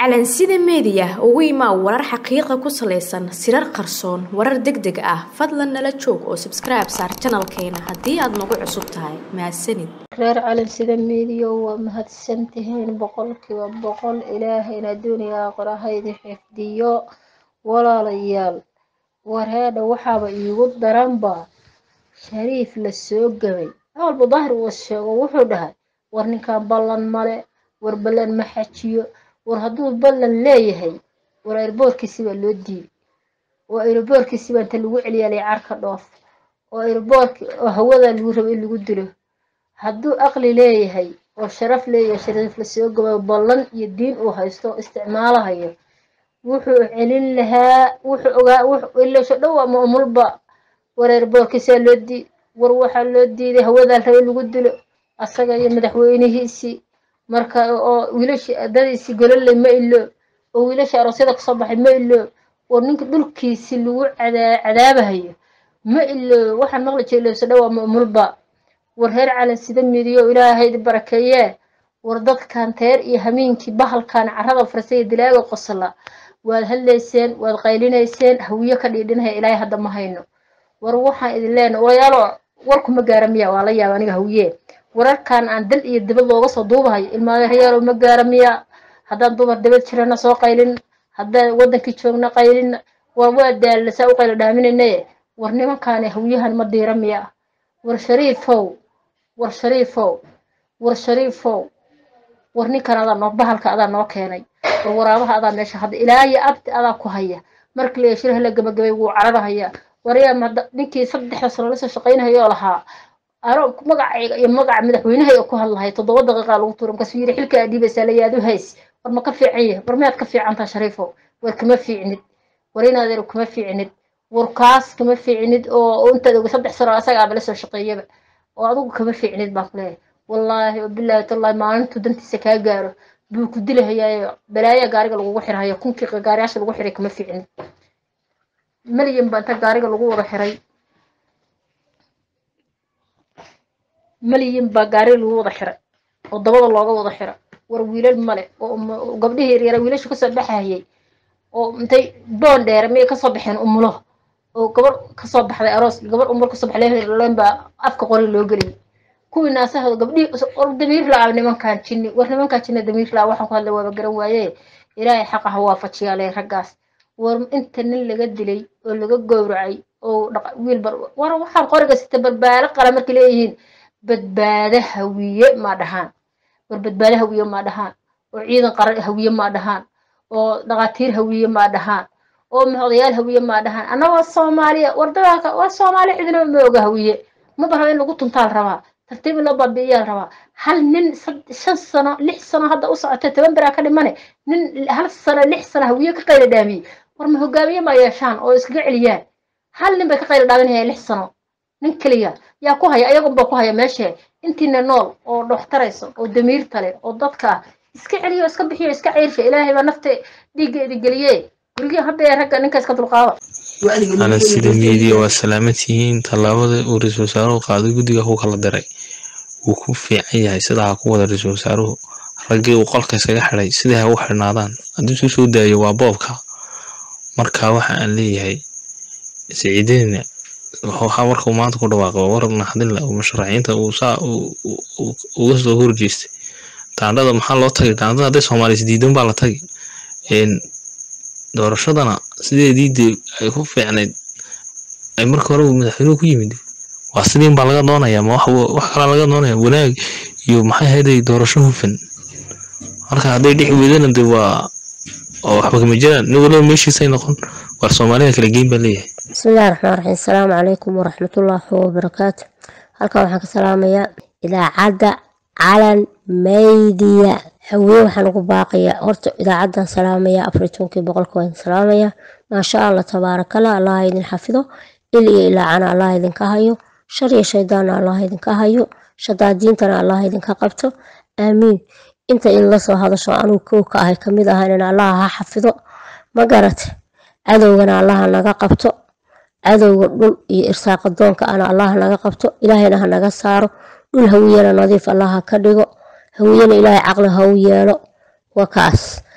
calansida meediya ugu imaa warar xaqiiqa ku salaysan sirar qarsoon warar deg deg ah fadlan nala joog oo sabskribe saar janalkeena haddii aad nagu cusub tahay mahadsanid reer calansida meediya waa mahadsantihiin boqolkiiba boqol ilaahayna adduuniya aakhira haydi xifdiyo walaalayaal wareedha waxaaba iigu daranba shariif la soo gabay awalba daahir uu sheego wuxuu dhahay war ninkan ballan male war ballan ma xajiyo war hadduu ballan leeyahay war airboorkiisi baa loo diiday oo airboorkiisi baa inta lagu celiyaalay carka dhoof oo airboorki oo hawada lagu rabo in lagu dilo hadduu aqli leeyahay oo sharaf leeyahay shariif la soo gabayo ballan iyo diin uu haysto oo isticmaalahayo wuxuu celin lahaa wuxuu ogaa ilasho dhow ama umulba war airboorkiisaa loo diiday war waxaa loo diiday hawadaa rabo in lagu dilo asaga iyo madaxweynihiisii marka oo wiilashii ardadiisii gololey ma ilo oo wiilashii aroosyada kasoo baxay ma ilo oo ninka dhulkiisi lagu cadaabahayo ma ilo waxaan maqli jiray ilowso dhow ama umulba war reer calan sida midiyo ilaahaydi barakeeyee war dadkan teer iyo hamiinkii bahalkan carada farsay dilaaga qosla waad hadlayseen waad qaylinayseen hawiyo ka dhiidhinaya ilaahay hadda ma hayno war waxaan idin leenahay walayaalo warku ma gaara miya waa la yaaba aniga hawiye wararkan aan dal iyo dibad looga soo duubahayo ilmaadeeryaalo ma gaara miya haddaan dumar dibad jirana soo qaylin haddaan wadankii joogna qaylin war waa daalla saa u qaylo dhaaminaynaye war nimankaani hawiyahan ma diira miya war shariifow war shariifow war shariifow war ninkan adaa noo bahalka adaa noo keenay war waraabaha adaa meesha hadda ilaa iyo abti adaa ku haya markii la yeeshiraha la gabagabay wuu cararahaya waryaa ninkii saddexda sano lasoo shaqaynahayoo lahaa ano magacayga iyo magaca madaxweynahay oo ku hadlahay toddoba daqiiqa lagu tuura markaasuu yidhi xilka aad dhiibaysaa layaad u hays war ma ka fiican yahay war miyaad ka fiicantaa shariifo war kama fiicnid war inaadeer kama fiicnid war kaas kama fiicnid oo intaad oga saddex sano asaga aaba lasoo shaqeeyaba oo adigu kama fiicnid baan ku leeyahay wallaahi wabilaahi tallahi maalintuu dantiisa kaa gaaro buu ku dilahayaayo balaaya gaariga lagugu xirhayo kunkii gaariyaasha lagu xiray kama fiicnid malyan baa inta gaariga lagu wada xiray malyan baa gaariga lagu wada xiray oo dabada looga wada xira war wiilal male oo gabdhihii yaryara wiilashu kasoo baxayay oo intay boon dheere miyay kasoo baxeen umulo oo gabar kasoo baxday aroos gabar umul kasoo baxday leen baa afka qori loo geliyay kuwii naasahooda gabdhihii damiir la-a nimankan jinni war nimankan jinni damiir la-a waxaan ku hadla waaba garan waaye ilaahay xaqa ha waafajiyaale raggaas war inta nin laga dilay oo laga gowracay oo wiil bar war waxaan qoriga sita barbaalo qala markay leeyihiin badbaado hawiye ma dhahaan war badbaado hawiye ma dhahaan oo ciidan qaran hawiye ma dhahaan oo dhaqaatiir hawiye ma dhahaan oo odayaal hawiye ma dhahaan annagoo soomaaliya war dagaalka waa soomaali cidina ma oga hawiye ma baraba in lagu tuntaal rabaa tartiib in loo baabi'iyaa rabaa hal nin shan sano lix sano hadda u socotay toban beraa ka dhimane nin hal sano lix sano hawiye ka qayla dhaamiyey war ma hogaamiye ma yeeshaan oo iskaga celiyaan hal nin bay ka qayla dhaaminayaan lix sano nin keliya yaa ku haya ayagunbaa ku haya meeshe intiina nool oo dhoxtarayso oo damiirta leh oo dadka ah iska celiyo iska bixiyo iska ceyrsha ilaahay baa nafta dhiigga idin geliye gurigii hadda ee ragga ninka iska dulqaada calansida meediya waa salaamad yihiin tallaabada uu ra-iisul wasaaruhu qaaday guddiga ku kala diray wuu ku fiican yahay sidaa ha ku wada ra-iisul wasaaruhu raggii uu qolka isaga xidhay sidai ha u xidhnaadaan haddii suu soo daayo waa boobka marka waxa aan leeyahay siciideyna warka uu maanta ku dhawaaqay waa war naxdinle oo musharaxiinta uu saa uga soo horjeestay daandhada maxaa loo tagay daandhada hadday soomaaliya isdiidan baa la tagay doorashadana sideedii dee ay ku fiicnayd ay marka hore madaxweynuhu ku yimid waa sidiin baa laga doonaya ma wax kalaa laga doonaya wanaag iyo maxay hayday doorasho hufan marka hadday dhix weydana de waa oo waxba kama jiraan nin waliba meeshiisay noqon war soomaalida kala geyn baa leeyahay bismillahi raxmaan raxiim asalaamu calaykum waraxmatullaahi wabarakaatu halkan waxaan ka salaamayaa idaacadda calan maydiya hawiye waxaan ugu baaqayaa horta idaacaddan salaamayaa afar tobankii boqolka waan salaamayaa maasha allah tabaarakallah allah idin xafido il iyo ilaacana allah idinka hayo shar iyo shaydaanna allah idinka hayo shadaadiintana allah idinka qabto aamiin inta in lasoo hadasho anugu kow ka ahay kamid ahayn allah ha xafido ma garate cadowgana allaha naga qabto cadowga dhul iyo irsaaqa doonka ana allah naga qabto ilaahayna ha naga saaro dhul hawiyana nadiif allah ha ka dhigo hawiyana ilaahay caqli ha u yeelo waa kaas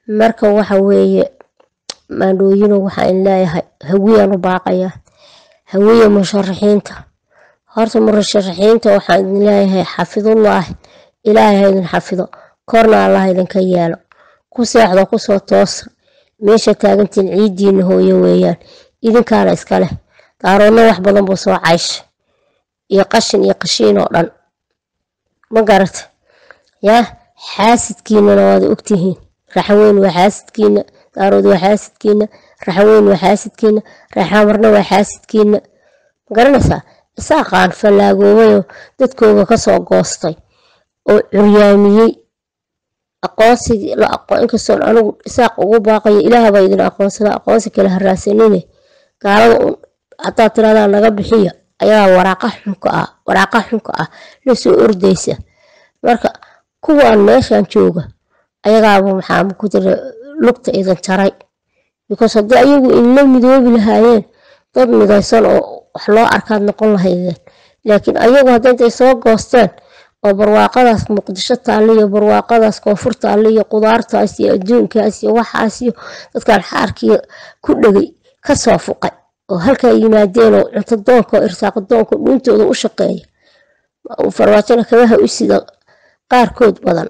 marka waxa weeye maandhooyino waxaan leeyahay hawiyaan u baaqayaa hawiya musharaxiinta horta musharaxiinta waxaan idin leeyahay xafidullaahi ilaahay ha idin xafido korna allah idinka yeelo ku seexdo kusoo toosa meesha taagantiin ciidiina hooyo weeyaan idinkaana iska leh daaroodna wax badan buu soo caysha iyo qashin iyo qashiin oo dhan ma garata yaa xaasidkiinana waad ogtihiin raxaweyn waa xaasidkiina daarood waa xaasidkiina raxaweyn waa xaasidkiina raxamarna waa xaasidkiina ma garanaysaa isaaqaan fallaagoobayoo dadkooga kasoo goostay oo curyaamiyey aqoonsigii la aqoon inkastoon anigu isaaq ugu baaqayo ilaahbaa idin aqoonsada aqoonsi kale haraasanine gaalada haddaad tiradaa naga bixiya ayaa waraaqa xunka ah waraaqa xunka ah lasoo ordaysa marka kuwaan meeshan jooga ayagaaba maxaa ku jira lugta idin jaray because haddii ayagu inla midoobi lahaayeen dad midaysan oo wax loo arkaad noqon lahaydeen laakiin ayagu hadda intay soo goosteen oo barwaaqadaas muqdisho taalla iyo barwaaqadaas koonfur taalla iyo qudaartaas iyo adduunkaas iyo waxaas iyo dadkan xaarkii ku dhegay kasoo fuqay oo halkaa yimaadeen oo cunto doonka oo irsaaqo doonka dhuuntooda u shaqeeya farmaajona kabaha u sida qaarkood badan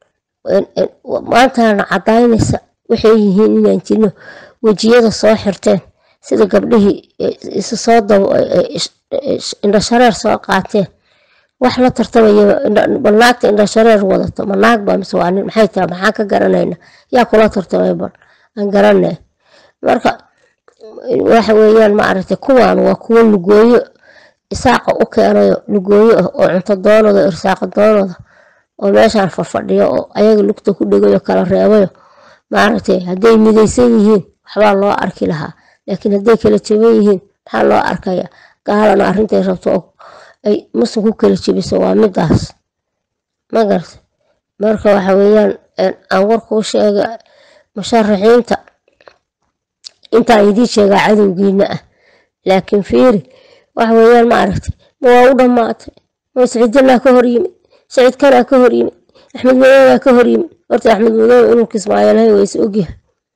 maantana cadaynaysa waxay yihiin inaan jirno wejiyada soo xirteen sida gabdhihii isu soo indhashareer soo qaateen wax la tartamaya bal naagta indhashareer wadato ma naag baa mise waa nin maxay tahay maxaan ka garanayna yaa kula tartamay bal aan garanay marka waxa weeyaan ma aragtay kuwaan waa kuwo lugooyo isaaqa u keenayo lugooyo ah oo cunto doonada irsaaqa doonada oo meeshaan fadfadhiyo oo ayaga lugta ku dhegayo kala reebayo maaragtay hadday midaysan yihiin waxbaa loo arki lahaa laakiin hadday kala jaban yihiin maxaa loo arkaya gaalana arrintay rabto oo ay muslim ku kala jebiso waa midaas ma garta marka waxa weeyaan aan warkuu sheega musharaxiinta intaan idiin sheegaa cadowgiina ah laakiin fiiri waxa weeyaan ma aragtay ma waa u dhammaatay ma siciidanaa ka hor yimid siciid kanaa ka hor yimid axmed madoogaa ka hor yimid horta axmed madoobe inuu kismaayolahay waa is ogyahay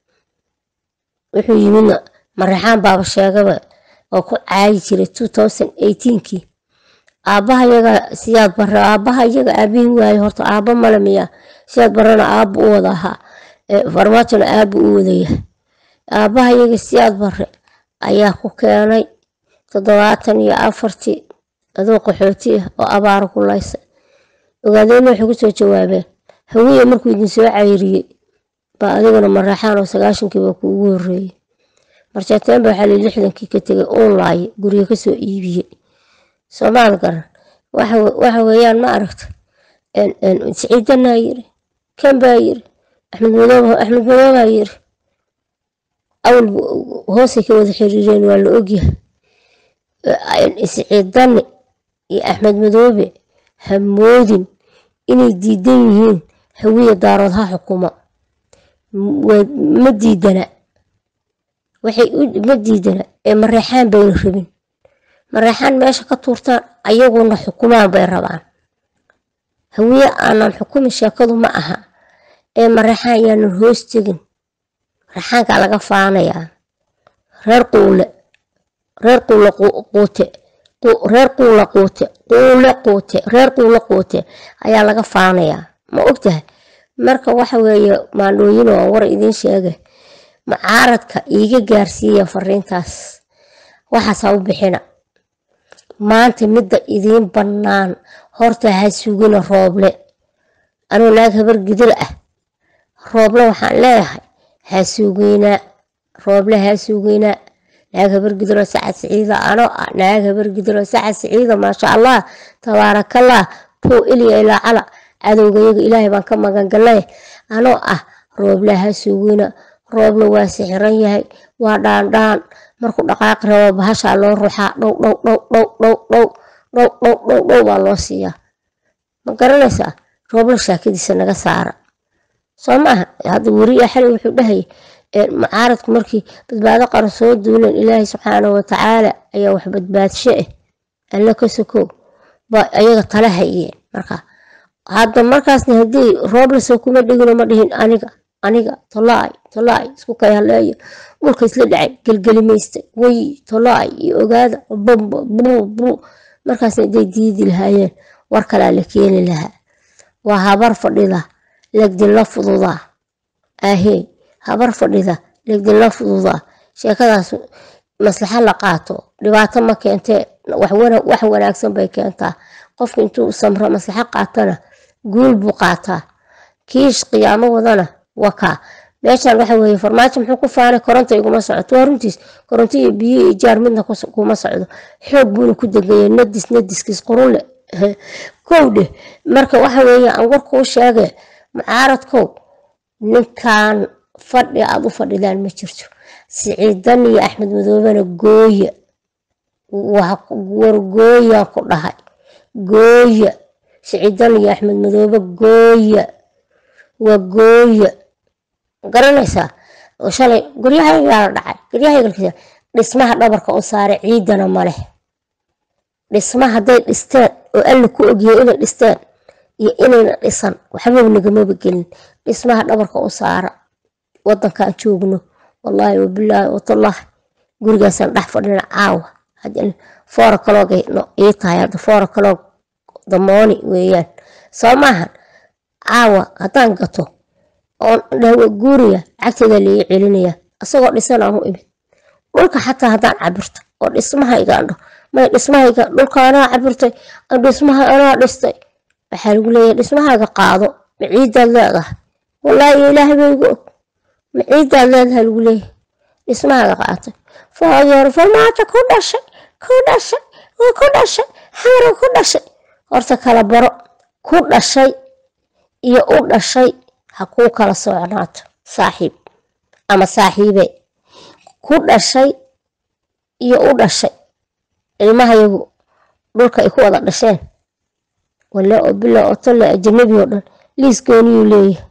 wuxuu yimidna maraxaan baaba sheegaba oo ku caayi jiray two thousand eighteenkii aabbaha yaga siyaad bare aabbaha iyaga aabihii waaye horta aabba male miyaa siyaad barena aabba u wada ahaa farmaajona aabba u wadayahay aabbaha iyaga siyaad bare ayaa ku keenay toddobaatan iyo afartii adoo qaxooti ah oo abaara ku laysa ogaadeyna waxay kusoo jawaabeen hawiye markuu idin soo cayriyey baa adiguna maraxaan oo sagaashankiiba kuugu horeeyey marjeeteen ba waxaa li lixdankii ka tegay uun laaye guryo kasoo iibiyey soomaal garan waxa weeyaan ma aragta siciidanaa yiri kan baa yiri axmed madoob axmed madoobaa yiri awal hoosay ka wada xiriireen waa la ogyahay siciidane iyo axmed madoobe hamoodin inay diidan yihiin hawiya daarood ha xukuma ma diidana waxay ma diidana ee mareexaan bayna rabin mareexaan meesha ka tuurtaan ayaguna xukumaan bay rabaan hawiye aanan xukumin sheekadu ma aha ee mareexaan yaanan hoos tegin mareexaankaa laga faanayaa reer quule reer quule quute reer quula quute quule quute reer quule quute ayaa laga faanayaa ma ogtahay marka waxa weeye maandhooyin oo war idiin sheegay mucaaradka iiga gaarsiiya fariintaas waxaasaa u bixina maanta midda idiin bannaan horta ha sugina rooble anuu naag habar gidil ah rooble waxaan leeyahay ha suginaa rooble ha suginaa naag habar gidiloo sacad siciida anoo ah naag habar gidiloo sacad siciida maasha allah tabaarakallah puu ilya ilaa cala cadowgayaga ilaahay baan ka magangalay anoo ah rooble ha sugina rooble waa sixiran yahay waa dhaandhaan markuu dhaqaaqi rabo bahashaa loo ruuxaa dhow dhow dhow dhow dhow dhow dhow dhow dhow dhow baa loo siiyaa ma garanaysaa rooble shaakadiisa naga saara soo maaha hadda weriya xali wuxuu dhahayay mucaaradku markii badbaado qaran soo duuleen ilaahay subxaanahu watacaala ayaa wax badbaadsho ah alla ka sokow baa ayaga tala hayeen markaa hadda markaasna haddii rooble soo kuma dhigino ma dhihin aniga aniga tolaay tolaay isku kay haleeya dhulka isla dhacay gelgelimaystay way tolaay iyo ogaada bbu markaasna day diidi lahaayeen war kalaa la keeni lahaa waa habar fadhida legdinla fududaa ahey habar fadhida legdinla fududaa sheekadaas maslaxa la qaato dhibaato ma keentee wax wanaagsan bay keentaa qofka intuu samro maslaxo qaatana guul buu qaataa kiish qiyaamo wadana wakaa meeshan waxa weeye farmaajo muxuu ku faanay koronta iguma socoto waa runtiis koronto iyo biyo iyo jaar midna kuma socdo xoog buuna ku degaya nadis nadiskiis qurunle kow dheh marka waxa weeye aan warkuu sheege mucaaradkow ninkan fadhi aad u fadhidaan ma jirto siciidan iyo axmed madoobena gooya war gooyaan ku dhahay gooya siciidan iyo axmed madoobe gooya waa gooya garanaysaa shalay guryahaygaa la dhacay guryahayga dhismaha dhabarka u saaray ciidana maleh dhisma hadday dhisteen oo alla ku ogyahay inay dhisteen iyo inayna dhisan waxbaba nagamaba gelin dhismaha dhabarka u saara wadankaan joogno wallaahi wabilaahi watallaahi gurigaasaan dhex fadhina caawa foora kaloog ii tahay hadda foora kaloog damooni weeyaan soo maahan caawa haddaan gato oon dhawa guuriya cagteeda laii celinaya asagoo dhisan aan u imid dhulka xataa haddaan cabirto oo dhismahayga andho may dhismahayga dhulka anaa cabirtay dhismaha anaa dhistay waxaa lagu leeyahay dhismahayga qaado ma ciidaad leedahay wallaahi ilaahay baygu og ma ciidaad leedahay lagu leeyahay dhismahayga qaatay faadeer farmaajo ku dhashay ku dhashay waa ku dhashay xamra ku dhashay horta kala baro ku dhashay iyo u dhashay ha kuu kala socnaato saaxiib ama saaxiibe ku dhashay iyo u dhashay ilmahayagu dhulka ay ku wada dhasheen wale oo bila oo tolle ajanabi oo dhan liis gooniyuu leeyahay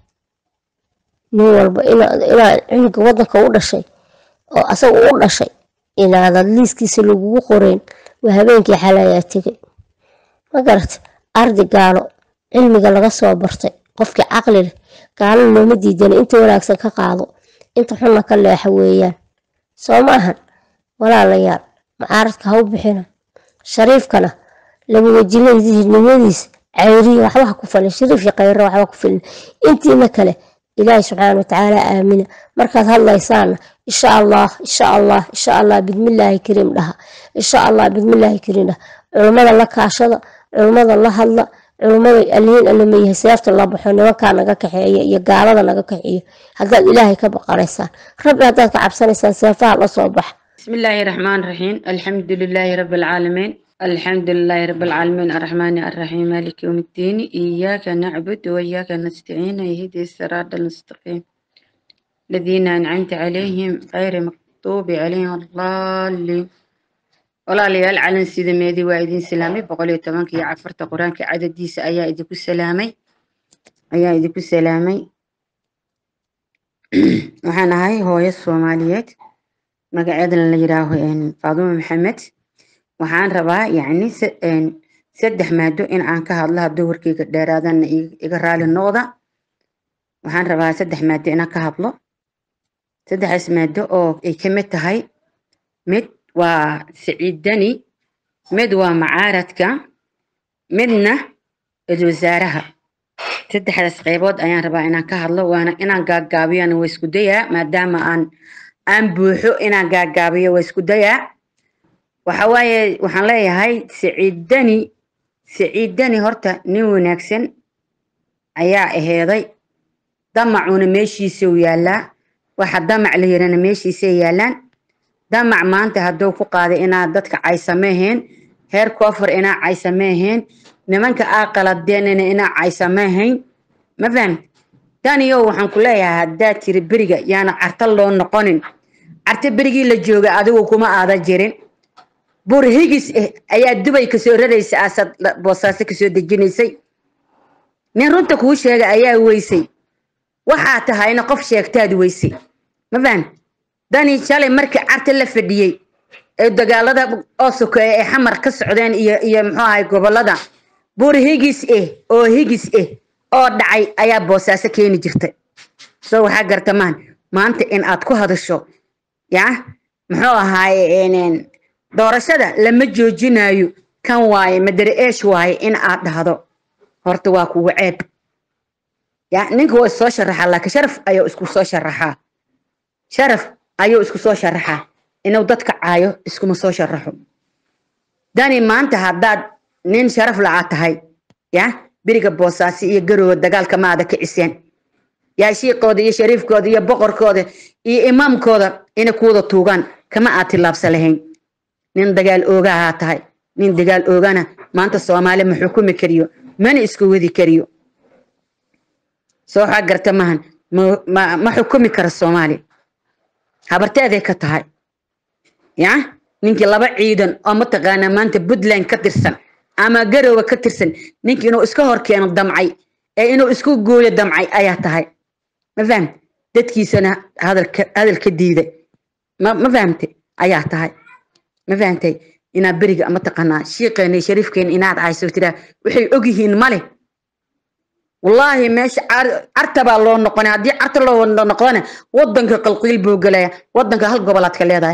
nin walba inaa cunuga wadanka u dhashay oo asaga u dhashay inaadad liiskiisa lagugu qoreyn waa habeenkii xalayaa tegay ma garata ardi gaalo cilmiga laga soo bartay qofkii caqli leh gaalo looma diidana inta wanaagsan ka qaado inta xunna ka leexa weeyaan soo ma ahan walaalayaal macaaradka ha u bixina shariifkana laba wajiladnimadiisa cayriya waxba ha ku falin shariif iyo khayra waxba ku filin intiina kale ilaahi subxaana watacaala aamina markaad hadlaysaana insha allah insha allah insha allah bidmillaahi kariim dhaha insha allah bidmillaahi kariim dhaha culummada la kaashada culummada la hadla culummada aliin alamayahay seefta la baxo nimankaa naga kaxeeya iyo gaalada naga kaxeeyo haddaad ilaahay ka baqanaysaan rabbi haddaad ka cabsanaysaan seefaha la soo baxa بسم الله الرحمن الرحيم الحمد لله رب العالمين الحمد لله رب العالمين الرحمن الرحيم مالك يوم الدين إياك نعبد وإياك نستعين اهدي الصراط المستقيم الذين أنعمت عليهم غير مغضوب عليهم الضالين walaalayaal calan sida meedi waa idin salaamay boqol iyo tobanka iyo cafarta qur-aanka cadadiisa ayaa idinku salaamay ayaa idinku salaamay waxaan ahay hooyo soomaaliyeed magaceedana la yidhaaho faadumo maxamed waxaan rabaa yacni saddex maado in aan ka hadlo hadduu warkeyga dheeraadana iga raali noqda waxaan rabaa saddex maado inaan ka hadlo saddexdaas maado oo ay ka mid tahay mid waa siciidani mid waa macaaradka midna ilwasaaraha saddexdaas qaybood ayaan rabaa inaan ka hadlo waana inaan gaagaabiyana waa isku dayaa maadaama aan aan buuxo inaan gaagaabiyo waa isku dayaa waxa waaye waxaan leeyahay siciidani siciidani horta nin wanaagsan ayaa aheeday damacuna meeshiisau yaallaa waxa damac la yirana meeshiisay yaallaan damac maanta hadduu ku qaaday inaad dadka caysameeheen heer koofar inaa caysameeheen nimanka aa qaladeenina inaa caysameehayn ma fahamti daniyow waxaan ku leeyahay haddaad tiri beriga yaana carta loo noqonin carta berigii la jooga adigu kuma aada jirin bur higis ah ayaa dubay kasoo raraysa aasad boosaaso kasoo dejinaysay nin runta kuu sheega ayaa weysay waxaa tahayna qof sheegtaad weysay ma fahamti dani shalay markii carta la fadhiyey ee dagaalada oo sokeeye ee xamar ka socdeen iyo iyo muxuu ahay gobolada buur higis ah oo higis ah oo dhacay ayaa boosaaso keeni jirtay soo waxaa garta maan maanta in aad ku hadasho ya muxuu ahaaye doorashada lama joojinayo kan waaye madare eesh waaye in aad dhahdo horta waa kuwa ceeb ya ninka waa soo sharaxaa laakiin sharaf ayuu isku soo sharaxaa sharaf ayuu isku soo sharaxaa inuu dadka caayo iskuma soo sharaxo dani maanta haddaad nin sharaf lacaa tahay ya beriga boosaasi iyo garoowa dagaalka maada kiciseen yaa shiiqooda iyo shariifkooda iyo boqorkooda iyo imaamkooda inay kuwada tuugaan kama aad tillaabsa lahayn nin dagaal oogahaa tahay nin dagaal oogana maanta soomaali ma xukumi kariyo mana isku wadi kariyo soo waxaa garta mahan ma xukumi karo soomaali habarteeday ka tahay ya ninkii laba ciidan oo mataqaanaa maanta puntland ka tirsan ama garowga ka tirsan ninkii inuu iska hor keeno damcay ee inuu isku gooyo damcay ayaa tahay ma fahamte dadkiisana hadal ka diiday ma fahamte ayaa tahay ma fahamtay inaad beriga mataqaanaa shiiqeena iyo shariifkeena inaad cayso tiraa waxay ogyihiin male wallaahi meesha carta baa loo noqonay haddii carta loo noqdana wadanka qalqiil buu gelaya wadanka hal gobolaad ka leedahay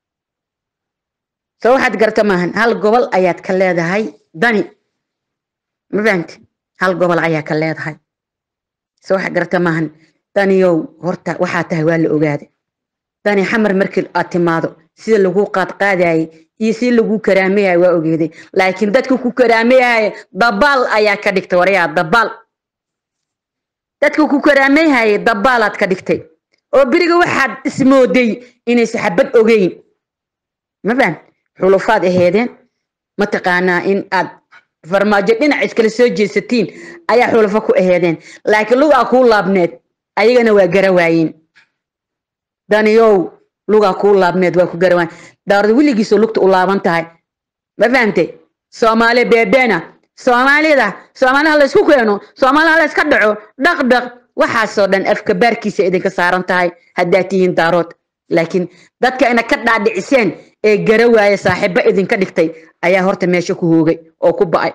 soo waxaad garta maahan hal gobol ayaad ka leedahay dani ma fahamte hal gobol ayaa ka leedahay soo waxaad garta maahan daniyow horta waxaa tahay waa la ogaaday dani xamar markii aad timaado sida lagu qaadqaadayay iyo si lagu karaamayay waa ogeeday laakiin dadka ku karaamayay dabaal ayaa ka dhigtay warayaa dabaal dadka ku karaamayhay dabaalaad ka dhigtay oo beriga waxaad ismooday inaysa xabad ogeyn ma faham xulufaad aheedeen mataqaanaa in aad farmaajo dhinac iskala soo jeesatiin ayaa xulufo ku aheedeen laakiin lugaa kuu laabneed ayagana waa gara waayeen daniyow lugaa kuu laabneed waa ku garawaan daarada weligiisoo lugta u laaban tahay ma fahamtay soomaali beebeena soomaalida soomaaliha laysku keeno soomaaliha layska dhaco dhaqdhaq waxaasoo dhan afka baarkiisa idinka saaran tahay haddaad tihiin daarood laakiin dadka ina ka dhaadhiciseen ee gara waaya saaxiibo idinka dhigtay ayaa horta meesha ku hoogay oo ku ba'ay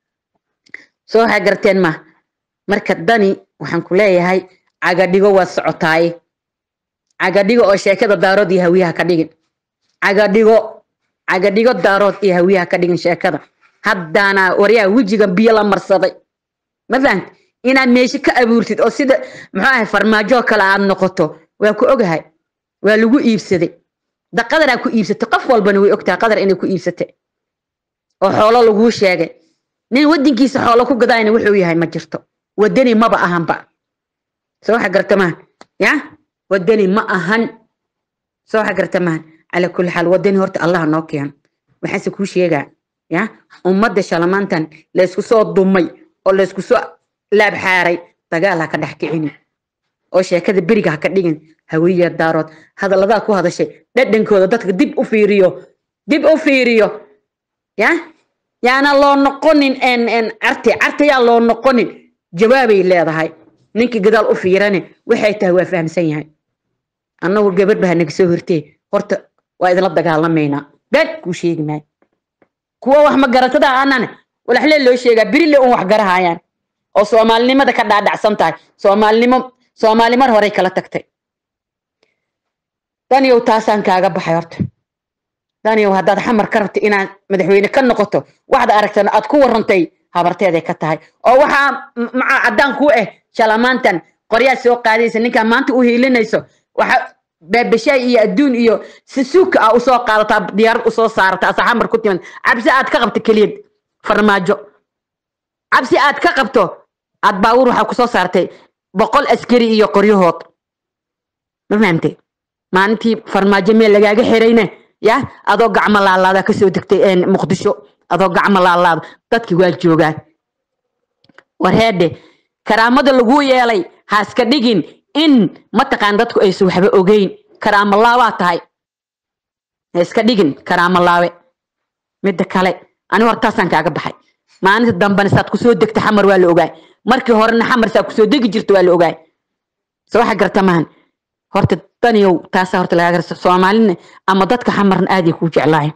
soo waxaa garteen ma marka dani waxaan ku leeyahay cagadhigo waa socotaaye cagadhigo oo sheekada daarood iyo hawiyaha ka dhigin cagadhigo cagadhigo daarood iyo hawiyaha ka dhigin sheekada haddaana waryaa wejiga biyo la marsaday ma fahamti inaad meesho ka abuurtid oo sida muxuu ahay farmaajoo kale aad noqoto waa ku ogahay waa lagu iibsaday da qadaraa ku iibsatay qof walbana way ogtahay qadar inay ku iibsatay oo xoolo laguu sheegay nin wadankiisa xoolo ku gadayna wuxuu yahay ma jirto wadani maba ahanba soo waxa garta maahan ya wadani ma ahan soo waxa garta maahan cala kulli xaal wadani horta allah noo keeno waxaanse kuu sheegaa ya ummadda shalamaantan laysku soo dumay oo laysku soo laabxaaray dagaal ha ka dhex kicini oo sheekada beriga ha ka dhigin hawiya daarood hadalladaa ku hadashay dhadhankooda dadka dib u fiiriyo dib u fiiriyo ya yaana loo noqonin n carte carte yaa loo noqonin jawaabay leedahay ninkii gadaal u fiirane waxay tahay waa fahamsan yahay annagu gabadh baa naga soo hortee horta waa idinla dagaalamaynaa been kuu sheegi maayo kuwa wax magaratada aanan walaxlee loo sheegaa berile un wax garahayaan oo soomaalinimada ka dhaadhacsan tahay soomaalinimo soomaali mar horey kala tagtay daniyow taasaan kaaga baxay horta daniyow haddaad xamar ka rabta inaad madaxweyne ka noqoto waxda aragtana aad ku warantay habarteeday ka tahay oo waxaa maca caddaan kuu ah shalamaantan qoryaad soo qaadaysa ninkaa maanta u hiilinayso waxa baabashaay iyo adduun iyo sisuuka ah usoo qaadataa diyaarad usoo saarata asa xamar ku timan cabsi aad ka qabto keliyad farmaajo cabsi aad ka qabto aad baawur waxaa kusoo saartay boqol askari iyo qoryahood ma fahamtay maalintii farmaajo meel lagaaga xirayne ya adoo gacmo laalaada kasoo degtay muqdisho adoo gacmo laalaada dadki waa joogaan warheedhe karaamada laguu yeelay haaska dhigin in mataqaan dadku aysan waxba ogeyn karaamo laabaa tahay haiska dhigin karaamo laabe midda kale ani hortaasaan kaaga baxay maalinta dambena saad kusoo degta xamar waa la ogaay markii horena xamar saa kusoo degi jirta waa la ogaay so waxa garta maahan horta daniyow taasaa horta lagaa garta soomaalina ama dadka xamarna aaday kuu jeclaayen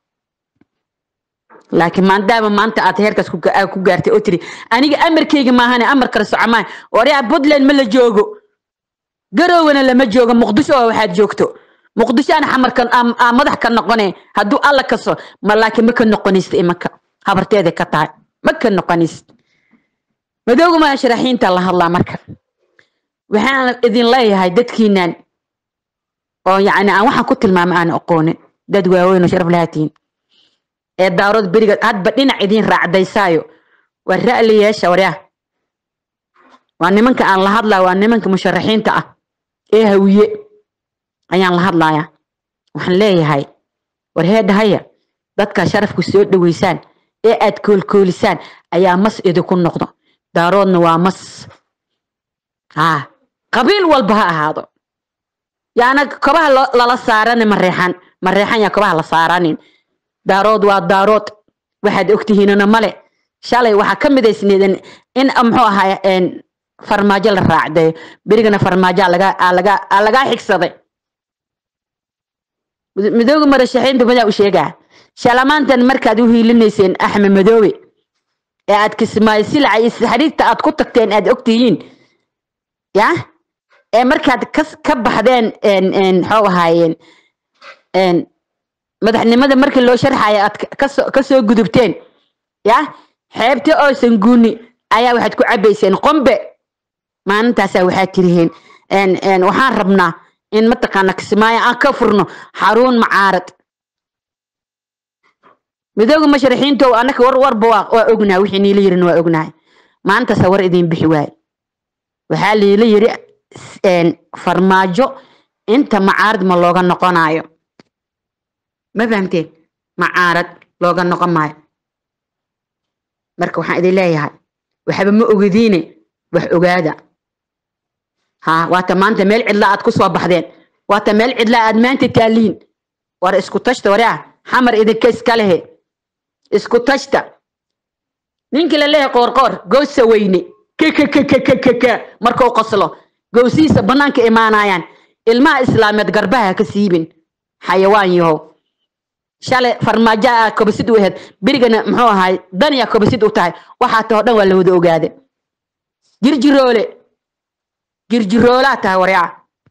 laakiin maadaama maanta aad heerkaas ku gaartay oo tiri aniga amarkayga maahane amar kale soco maayo waryaa puntland ma la joogo garowana lama joogo muqdisho oo waxaad joogto muqdisho aan xamarkan aa madax ka noqone hadduu alla kaso ma laakiin ma ka noqonaysid imanka habarteeda ka tahay ma ka noqonaysid madooga musharaxiinta la hadlaa marka waxaan idin leeyahay dadkiinan oo yacni aan waxaan ku tilmaamay aan aqoonin dad waaweyn oo sharaf lahaatiin ee daarood beriga hadba dhinac idiin raacdaysaayo waa ra'li yeesha waryaa waa nimanka aan la hadlaya waa nimanka musharaxiinta ah ee hawiye ayaan la hadlayaa waxaan leeyahay war heedhahaya dadkaa sharafku soo dhoweysaan ee aad koolkoolisaan ayaa mas idinku noqdo daaroodna waa mas haa qabiil walba ha ahaado yaana kobaha lala saaranin mareexan mareexan yaa kobaha la saaranin daarood waa daarood waxaad ogtihiinuna male shalay waxaa ka midaysneeden in muxuu ahaa farmaajo la raacdeeyo berigana farmaajo lagaa xigsaday midooga marashaxiinta madaa u sheegaa shalamaantan markaad u hiilinayseen axmed madoobe ee aad kismaayo silaca iyo xariirta aad ku tagteen aad ogtihiin ya ee markaad ka baxdeen maxuu ahaayeen madaxnimada markii loo sharxayo aad kasoo gudubteen ya xeebta oosan guuni ayaa waxaad ku cabayseen qombe maalintaasaa waxaad tiriheen waxaan rabnaa in mataqaana kismaayo aan ka furno xaruun macaarad midooga masharaxiinto anaka war warba waa ognahay wixii niila yirin waa ognahay maalintaasa war idiin bixi waaye waxaa liila yiri farmaajo inta macaarad ma looga noqonayo ma fahamteen macaarad looga noqon maayo marka waxaan idin leeyahay waxba ma ogadiine wax ogaada ha waata maanta meel cidla aad ku soo baxdeen waata meel cidla aad maanta taaliin war isku tashta waraa xamar idinka iska lehe isku tashta ninkii la leeyahay qoorqoor goosa weyne kkkkkkk markuu qoslo gowsihiisa bannaanka imaanayaan ilmaha islaameed garbaha ka siibin xayawaan yahow shalay farmaajo aa kobasid u ahayd berigana muxuu ahaay daniya kobasid u tahay waxaa tahoo dhan waa la wada ogaade jirjiroole jirjiroolaa tahay waryaa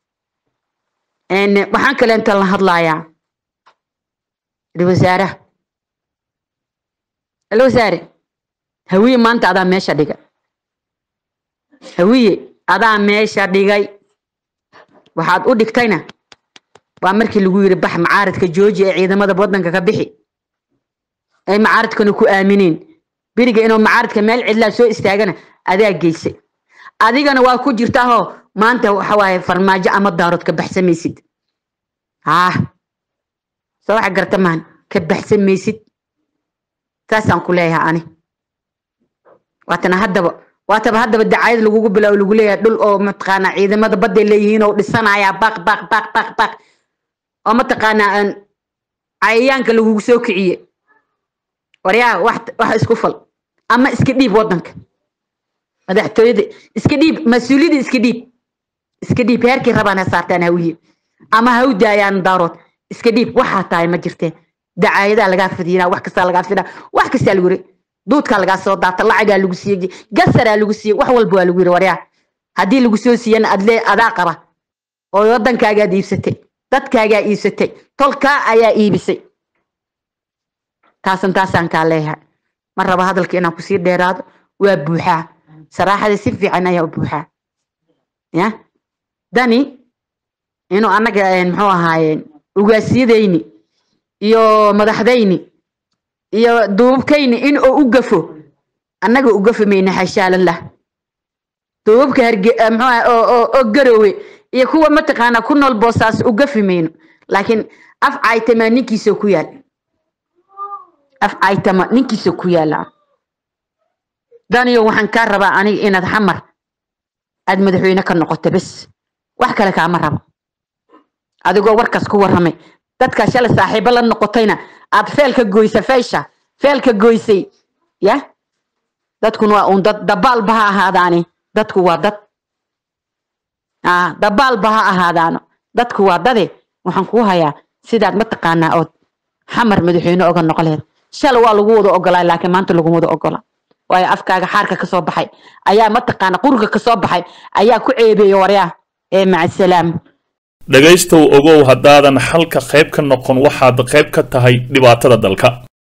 waxaan kaleenta la hadlayaa wasaaraha alwasaare hawiye maanta adaa meesha dhigay hawiye adaa meesha dhigay waxaad u dhigtayna waa markii lagu yiri bax macaaradka jooji ee ciidamada wadanka ka bixi ay macaaradkana ku aamineen beriga inuu macaaradka meel cidlaa soo istaagana adaa geysay adigana waa ku jirtaahoo maanta waxa waaye farmaajo ama daarood ka baxsamaysid haa soo waxa garta maan ka baxsamaysid saasaan ku leeyahay ani waatana haddaba waataba haddaba dacayad lagugu bilaabo lagu leeyahay dhul oo mataqaanaa ciidamada badday leeyihiin oo dhisanayaa baq baq baq baq baq oo mataqaanaa cayayaanka lagugu soo kiciye waryaa wax wax isku fal ama iska dhiib wadanka madaxtooyada iska dhiib mas-uuliyadda iska dhiib iska dhiib heerkii rabaan ha saartaan hawiye ama ha u daayaan daarood iska dhiib waxaa tahay ma jirteen dacaayadaa lagaa fidiyinaa wax kastaa lagaa fidinaa wax kastaa lagu yiri duudkaa lagaa soo daata lacagaa lagu siiyey gasaraa lagu siiyey wax walba waa lagu yiri waryaa haddii lagu soo siiyana adlee adaa qaba oo waddankaagaad iibsatay dadkaagaa iibsatay tolkaa ayaa iibisay taasan taasaan kaa leeyahay ma raba hadalka inaan kusii dheeraado waa buuxaa saraaxada si fiican ayaa u buuxaa ya dani inuu annaga muxuu ahaayeen ugaasyadayni iyo madaxdayni iyo duubkayni in uu u gafo annaga u gafi mayna xashaalallah duubabka harge muxuu oo garowe iyo kuwa mataqaanaa ku nool boosaas u gafi mayno laakiin af caytama ninkiisa ku yaal af caytama ninkiisa ku yaala daniyo waxaan kaa rabaa aniga inaad xamar aad madaxweyne ka noqoto bes wax kale kaama rabo adigoo warkaas ku warramay dadkaa shalay saaxiibo la noqotayna aad feel ka goysa feesha feel ka goysay ya dadkun waa uun dad dabaalba ha ahaadaani dadku waa dad dabaalba ha ahaadaano dadku waa dade waxaan kuu hayaa sidaad mataqaanaa ood xamar madaxweyne oga noqoleed shalay waa lagu wada ogolaa laakiin maanta laguma wada ogola waayo afkaaga xaarka kasoo baxay ayaa mataqaana quriga kasoo baxay ayaa ku ceebeeya waryaa ee macasalaam dhegaystow ogow haddaadan xalka qayb ka noqon waxaad qayb ka tahay dhibaatada dalka